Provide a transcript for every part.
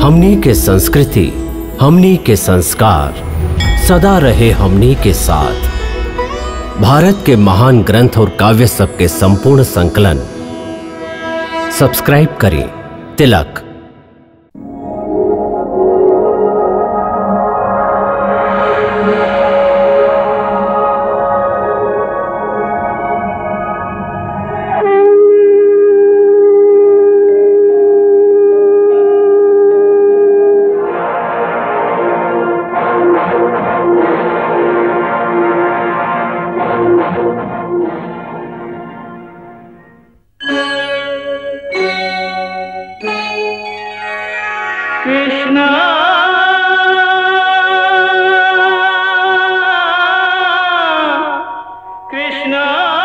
हमनी के संस्कृति हमनी के संस्कार सदा रहे हमनी के साथ भारत के महान ग्रंथ और काव्य सब के संपूर्ण संकलन सब्सक्राइब करें तिलक कृष्ण कृष्ण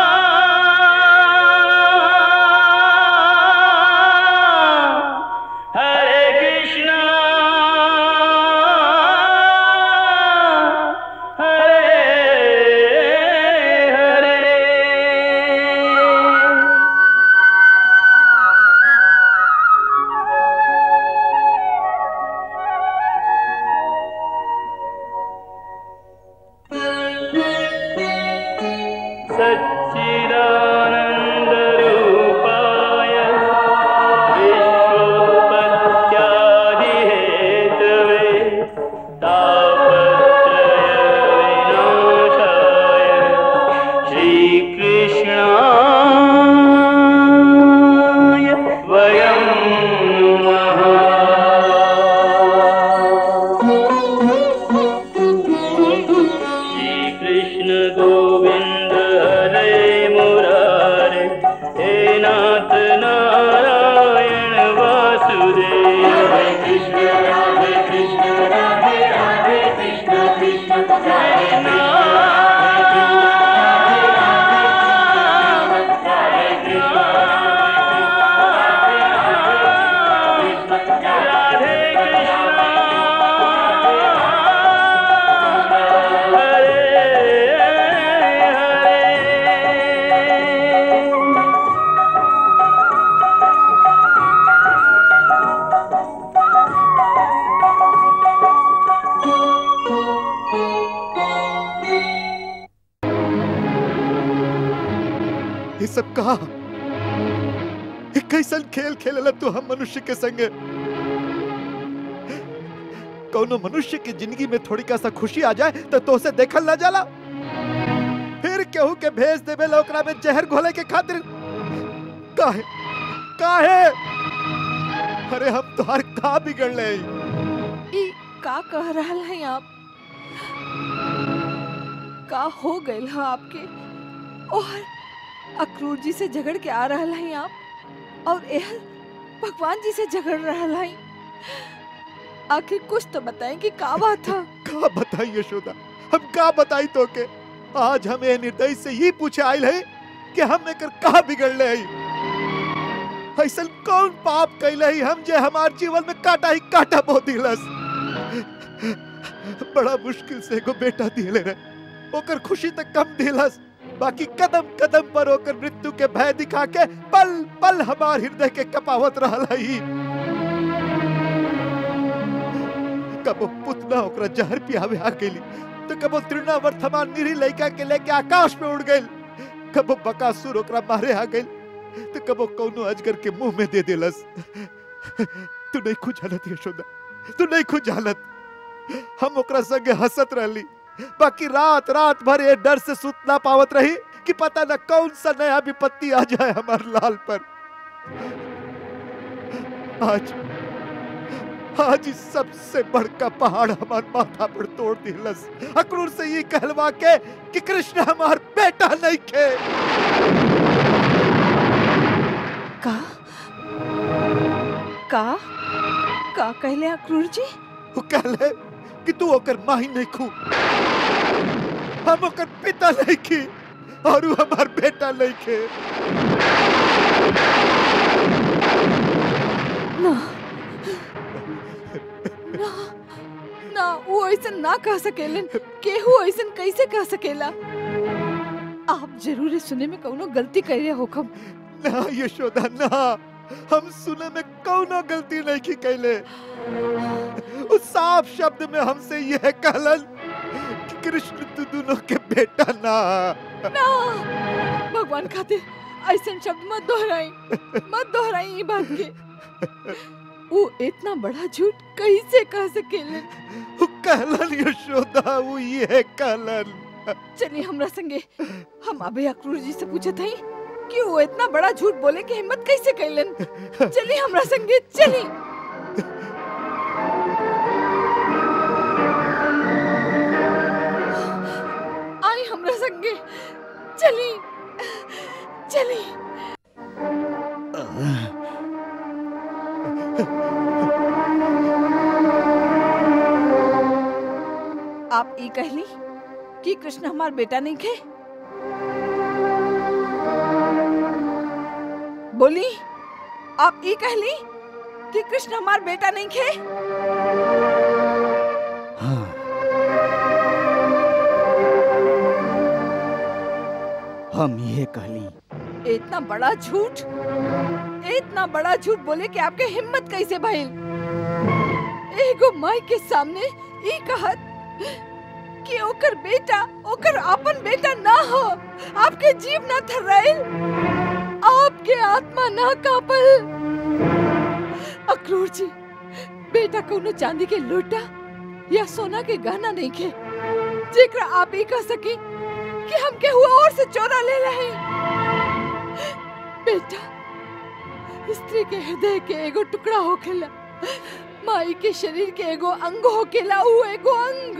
हरे कृष्ण हरे हरे सच्चिदानन्दरूपाय विश्वोत्पत्त्यादिहेतवे तापत्रयविनाशाय श्रीकृष्णाय वयं नमः श्रीकृष्ण गोविन्द हरे मुरारे हे नाथ नारायण वासुदेव हरे कृष्ण राधे कृष्ण राधे राधे कृष्ण कृष्ण हरे राधे हरे ये सब कहा ये कैसन खेल खेलला तू हम मनुष्य के संगे कौनो मनुष्य की जिंदगी में थोड़ी का सा खुशी आ जाए तो तो से देखल ना जाला फिर केहू के भेज देवे ओकरा में जहर घोले के खातिर काहे काहे अरे हम तोहार का बिगड़ ले ई का कह रहल हैं आप का हो गइल है आपके और अक्रूर जी से झगड़ के आ रहल हैं आप और यह भगवान जी से झगड़ रहल हैं आखिर कुछ तो बताएं कि का बात था का बताई यशोदा हम का बताई तो के आज हम ये निर्दयी से ही पूछे आयल है कि हम एकर का बिगड़ ले ऐसा कौन पाप कैले ही हम जे हमार जीवन में काटा ही काटा बो दिलस बड़ा मुश्किल से एगो बेटा दिले रहे ओकर खुशी तक कम दिलस बाकी कदम कदम पर ओकर मृत्यु के भय दिखा के पल पल हमार हृदय के कपावत रहल ही कबो पुतना ओकरा जहर पियावे आ गेली तो कबो तृणावर्त हमार निरी लड़का के लेके आकाश में उड़ गइल कबो बकासुर ओकरा मारे आ गइल तो कबो कौनो अजगर के मुंह में दे देलस तू नहीं खुद जानत यशोदा तू नहीं खुद जानत हम ओकरा संगे हंसत रहली बाकी रात रात भर ये डर से सुत ना पावत रही कि पता न कौन सा नया विपत्ति आ जाए हमार लाल पर आज आज इस सबसे बड़का पहाड़ हमार माथा पर तोड़ दिलस अक्रूर से ये कहलवा के कि कृष्ण हमार बेटा नहीं खे का का का कहले अक्रूर जी वो कहले कि तू ओकर माही नहीं खू हम ओकर पिता नहीं खी और वो हमार बेटा नहीं खे ना ना ना वो ऐसा ना कह सकेलन केहू ऐसा कैसे कह सकेला आप जरूर सुने में कौनो गलती करे होखम ना यशोदा ना हम सुने में कौनो गलती नहीं की कैले उस साफ शब्द में हमसे यह कहलन कि कृष्ण तू दोनों के बेटा ना ना भगवान खातिर ऐसा शब्द मत दोहराई मत दोहराई ये बात के वो इतना बड़ा झूठ कैसे कह सकेले वो कहलन यशोदा वो ये कहलन चलिए हमरा संगे हम अबे अक्रूर जी से पूछत हई कि वो इतना बड़ा झूठ बोले की हिम्मत कैसे कैलन चलिए हमरा संगे चली आई हमरा संगे चली चली आप ई कहली कि कृष्ण हमार बेटा नहीं खे बोली आप ई कहली कि कृष्ण हमार बेटा नहीं खे हाँ हम ये कहली इतना बड़ा झूठ इतना बड़ा झूठ बोले कि आपके हिम्मत कैसे भइल एगो माई के सामने ई कहत कि ओकर बेटा ओकर अपन बेटा ना हो आपके जीव ना थर्राइल आपके आत्मा ना कापल अक्रूर जी बेटा कोनो चांदी के लोटा या सोना के गहना नहीं खे जेकरा आप ही कह सकी कि हम के हुआ और से चोरा ले रहे बेटा स्त्री के हृदय के एगो टुकड़ा होखेला माई के शरीर के एगो अंग होखेला ऊ एगो अंग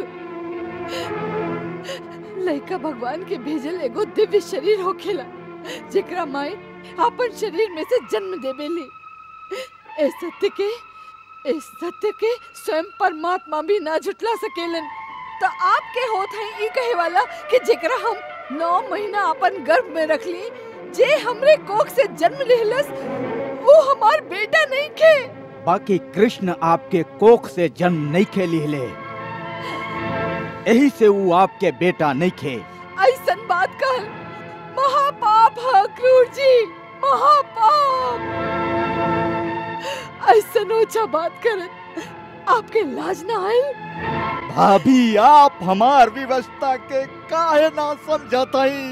लइका भगवान के भेजल एगो दिव्य शरीर होखेला जेकरा माई अपन शरीर में से जन्म देवेली ए सत्य के इस सत्य के स्वयं परमात्मा भी ना झुटला सकेलन तो आपके होत है ई कहे वाला कि जेकरा हम नौ महीना अपन गर्भ में रख ली जे हमरे कोख से जन्म लेहलस वो हमार बेटा नहीं खे बाकी कृष्ण आपके कोख से जन्म नहीं खे लिहले यही से वो आपके बेटा नहीं खे ऐसन बात कहल महापाप है क्रूर जी महापाप ऐसन ऊंचा बात करत आपके लाज ना आयल भाभी आप हमार व्यवस्था के काहे ना समझताई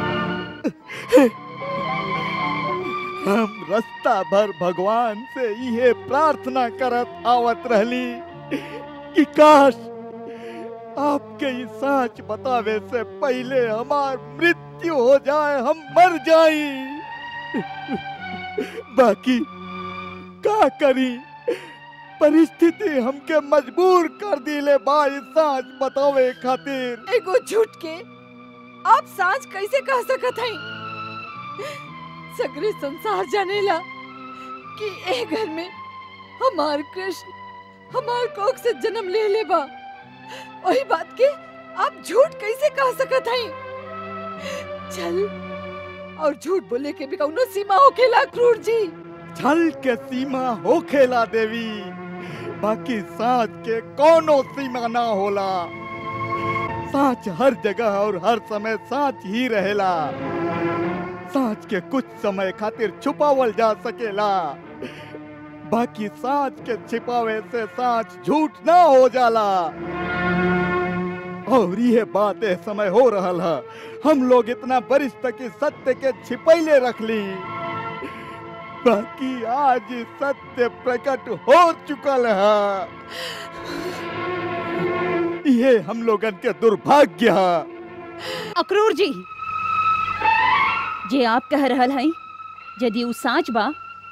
हम रास्ता भर भगवान से ये प्रार्थना करत आवत रहली कि काश आपके ये सच बतावे से पहले हमार मृत्यु हो जाए हम मर जाई बाकी का करी परिस्थिति हमके मजबूर कर दिले बाई सच बतावे खातिर एगो झूठ के आप सांच कैसे कह सकत हई सगरे संसार जानेला कि ए घर में हमार कृष्ण हमार कोख से जन्म ले ले बा वही बात के आप झूठ कैसे कह सकत हई चल और झूठ बोले के भी कौनो सीमा होखेला क्रूर जी छल के सीमा हो खेला देवी बाकी साँच के कोनो सीमा ना होला साँच हर जगह और हर समय साँच ही रहेला साँच के कुछ समय खातिर छुपावल जा सकेला बाकी साँच के छिपावे से साँच झूठ ना हो जाला और ये बात ए समय हो रहल है हम लोग इतना बरिस तक इस सत्य के छिपैले रख ली बाकी आज सत्य प्रकट हो चुकल है ये हम लोगन के दुर्भाग्य है अक्रूर जी जे आप कह रहल हई यदि उ साच बा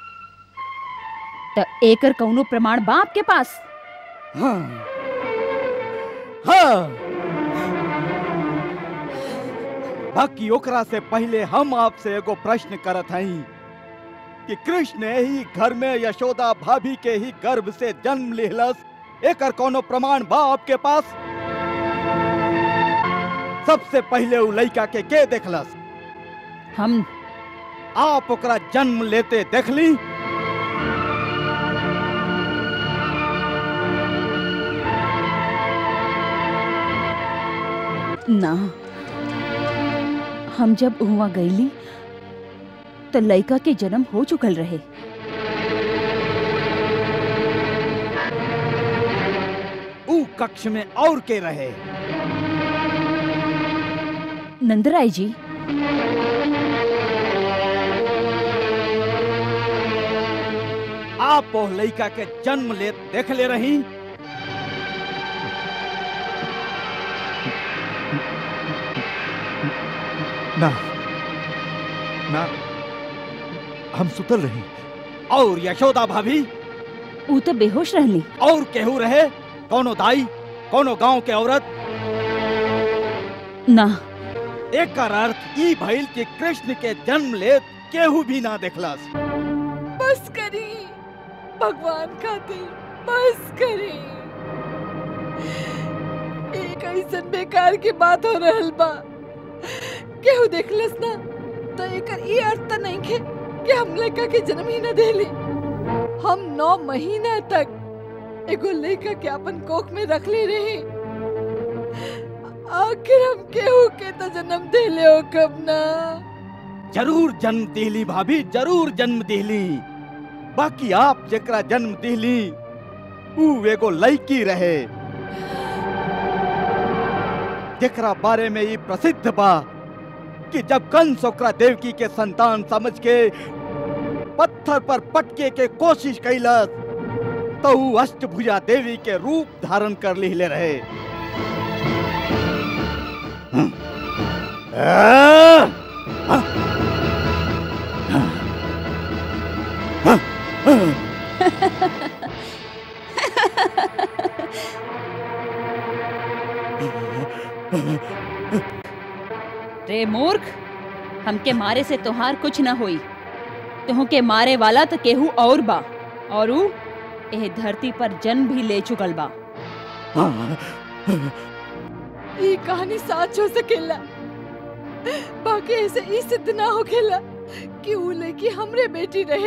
त एकर कौनो प्रमाण बा आपके पास हाँ हाँ बाकी ओकरा से पहले हम आपसे एगो प्रश्न करत हई कि कृष्ण ही घर में यशोदा भाभी के ही गर्भ से जन्म लेहलस एकर कोनो प्रमाण बा आपके पास सबसे पहले उ लड़का के के देखलस हम आप ओकरा जन्म लेते देखली ना हम जब हुआ गईली तो लड़का के जन्म हो चुकल रहे कक्ष में और के रहे नंदराय जी आप वो लड़का के जन्म ले देख ले रही ना ना हम सुतल रही और यशोदा भाभी ऊ तो बेहोश रहली और केहू रहे कोनो दाई कोनो गांव के औरत ना एक अर्थ ई भइल कि कृष्ण के जन्म ले केहू भी ना देखलस बस करी भगवान खातिर बस करी एक ऐसन बेकार की बात हो रहल बा केहू देखलस ना तो एकर ई अर्थ त नहीं के कि हम लड़का के जन्म ही न देली हम नौ महीना तक एगो लड़का के अपन कोख में रख ले रही आखिर हम केहू के तो जन्म देले हो कब ना जरूर जन्म दिली भाभी जरूर जन्म दिली बाकी आप जेकरा जन्म दिली ऊ एगो लड़की रहे जेकरा बारे में ई प्रसिद्ध बा कि जब कंस ओकरा देवकी के संतान समझ के पत्थर पर पटके के कोशिश कैलस तो ऊ अष्टभुजा देवी के रूप धारण कर लिहले रहे हम्म। आ! रे मूर्ख हमके मारे से तोहार कुछ न होई तुह के मारे वाला तो केहू और बा और ऊ एह धरती पर जन्म भी ले चुकल बा ये कहानी सच हो सकेला बाकी ऐसे ई सिद्ध ना होखेला कि ऊ लड़की हमरे बेटी रहे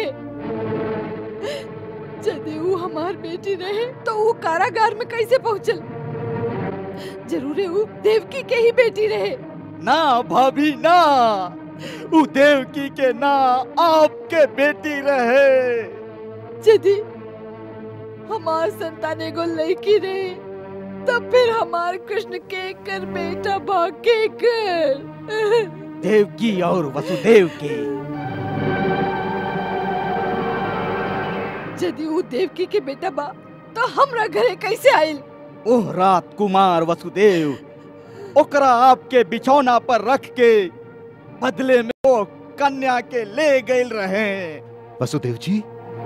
यदि ऊ हमार बेटी रहे तो ऊ कारागार में कैसे पहुंचल जरूर ऊ देवकी के ही बेटी रहे ना भाभी ना ऊ देवकी के ना आपके बेटी रहे यदि हमार संतान एगो लड़की रहे तब फिर हमार कृष्ण के कर बेटा भागे कर देवकी और वसुदेव के यदि ऊ देवकी के बेटा बा तो हमरा घरे कैसे आइल ओह रात कुमार वसुदेव ओकरा आपके बिछौना पर रख के बदले में वो कन्या के ले गए रहे वसुदेव जी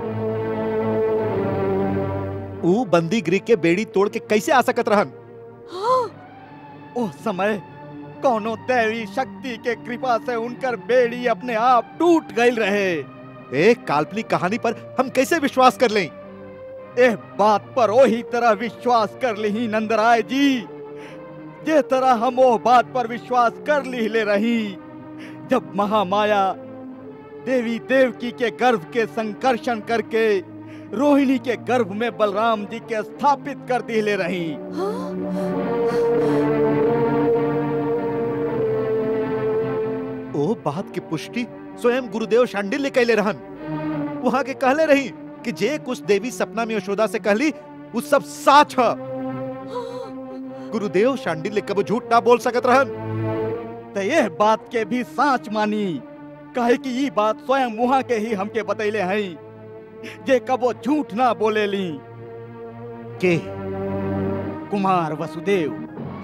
ऊ बंदी गृह के बेड़ी तोड़ के कैसे आ सकत रहन हाँ उस समय कोनो दैवी शक्ति के कृपा से उनकर बेड़ी अपने आप टूट गई रहे एक काल्पनिक कहानी पर हम कैसे विश्वास कर लें एह बात पर वही तरह विश्वास कर ली नंदराय जी जे तरह हम वो बात पर विश्वास कर ली ले रही जब महामाया देवी देवकी के गर्भ के संकर्षण करके रोहिणी के गर्भ में बलराम जी के स्थापित कर दी ले रही ओ बात की पुष्टि स्वयं गुरुदेव शांडिल्य कैले रहन वहां के कहले रही कि जे कुछ देवी सपना में यशोदा से कहली वो सब साच है गुरुदेव शांडिल्य कब झूठ ना बोल सकत रहन तो यह बात के भी साच मानी कहे कि ये बात स्वयं वहां के ही हमके बतैले हैं जे कबो झूठ ना बोले ली के कुमार वसुदेव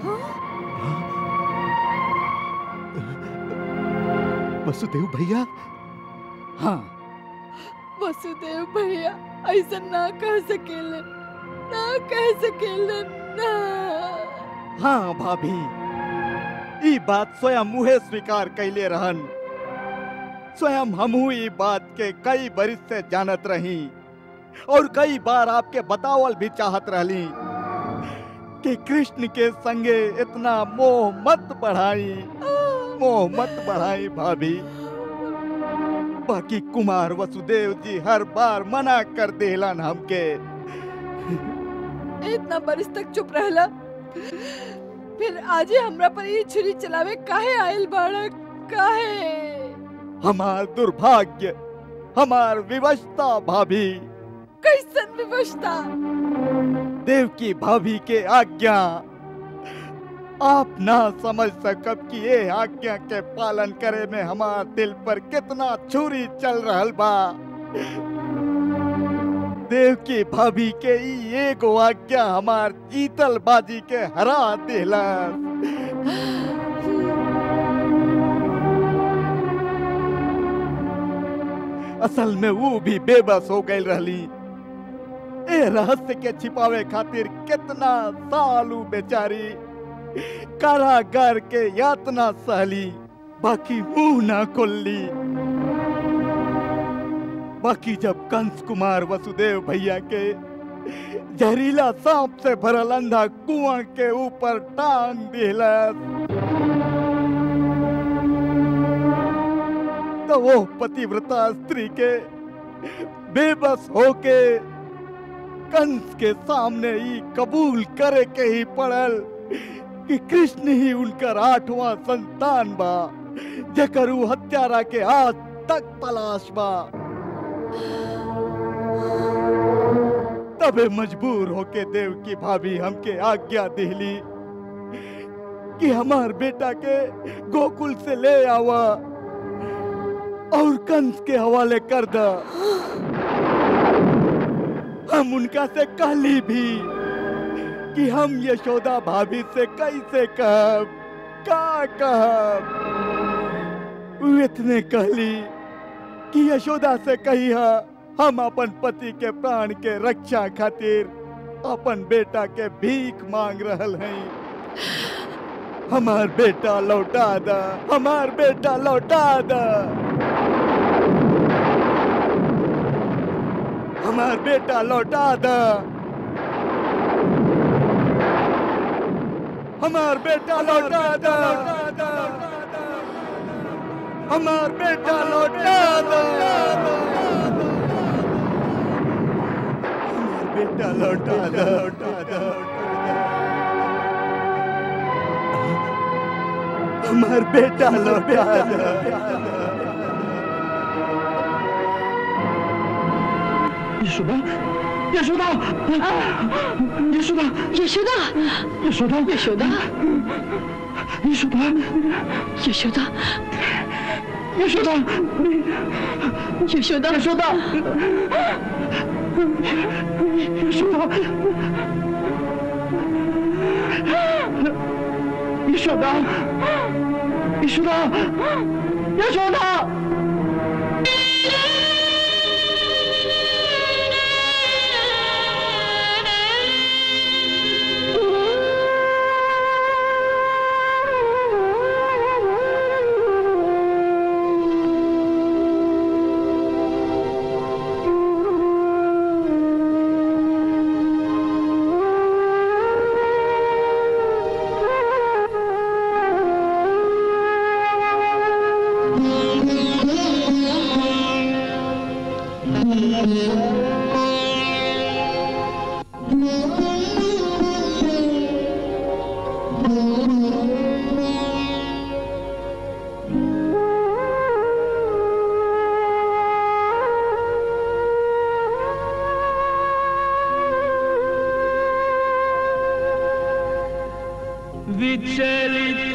वसुदेव भैया हाँ वसुदेव भैया ऐसा ना कह सकेले ना कह सकेले ना हाँ भाभी ई बात स्वयं मुहे स्वीकार कैले रहन स्वयं हमहू ई बात के कई बरिस से जानत रही और कई बार आपके बतावल भी चाहत रहली कि कृष्ण के संगे इतना मोह मत बढ़ाई मोह मत बढ़ाई भाभी बाकी कुमार वसुदेव जी हर बार मना कर देलन हमके इतना बरिस तक चुप रहला फिर आजे हमरा पर ये छुरी चलावे काहे आइल बाड़ा काहे हमार दुर्भाग्य हमार विवशता भाभी कैसन विवशता देव की भाभी के आज्ञा आप ना समझ सकब कि ये आज्ञा के पालन करे में हमार दिल पर कितना छुरी चल रहल बा देव की भाभी के ई एगो आज्ञा हमार जीतल बाजी के हरा दिला असल में वो भी बेबस हो गई रहली ए रहस्य के छिपावे खातिर कितना सालू बेचारी कारागार के यातना सहली बाकी मुंह ना खोलली बाकी जब कंस कुमार वसुदेव भैया के जहरीला सांप से भरल अंधा कुआं के ऊपर टांग दिला तो वो पतिव्रता स्त्री के बेबस होके कंस के सामने ही कबूल करे के ही पड़ल कि कृष्ण ही उनकर आठवां संतान बा जेकर ऊ हत्यारा के आज तक तलाश बा तबे मजबूर होके देव की भाभी हमके आज्ञा दिली कि हमार बेटा के गोकुल से ले आवा और कंस के हवाले कर दा हम उनका से कहली भी कि हम यशोदा भाभी से कैसे कहब का कहब उ इतने कहली कि यशोदा से कही हम अपन पति के प्राण के रक्षा खातिर अपन बेटा के भीख मांग रहल हैं हमार बेटा लौटा दा हमार बेटा लौटा दा हमार बेटा लौटा दा हमार बेटा लौटा दा हमार बेटा लौटा दा हमार बेटा लौटा दा लौटा दा हमार बेटा लौटा दा यशोदा यशोदा यशोदा यशोदा यशोदा यशोदा यशोदा यशोदा यशोदा यशोदा यशोदा यशोदा यशोदा यशोदा यशोदा विचलित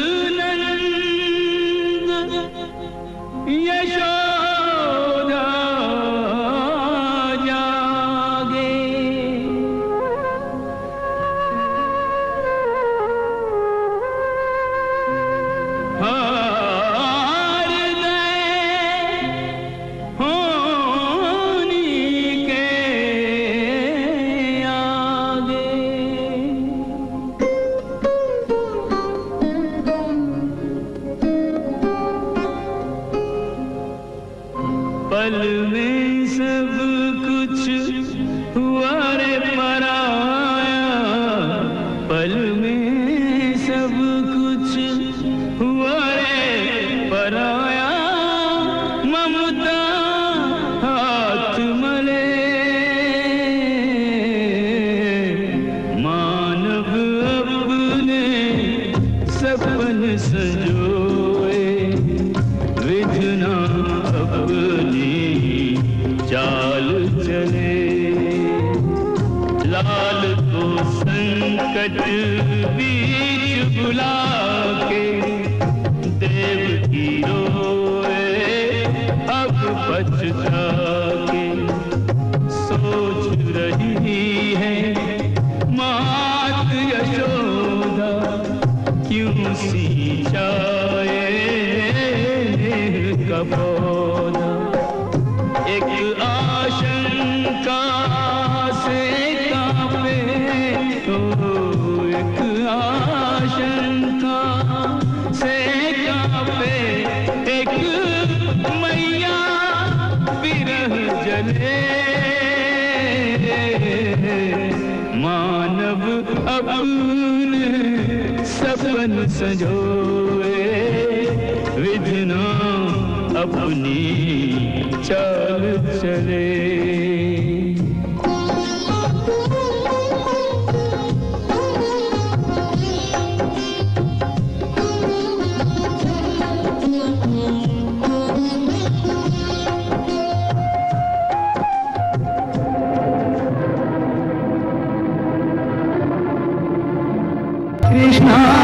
नंद यशोदा जागे हार गए होनी के आगे लाल को संकट बीच बुला के देव की रोए अब बचता के सोच रही है मात यशोदा क्यों सिंचाए का पौधा एक आशंका से कांपे तो एक आशंका से कांपे एक मैया विरह जले मानव अपने सपन संजोए विधना अपनी चाल चले कृष्णा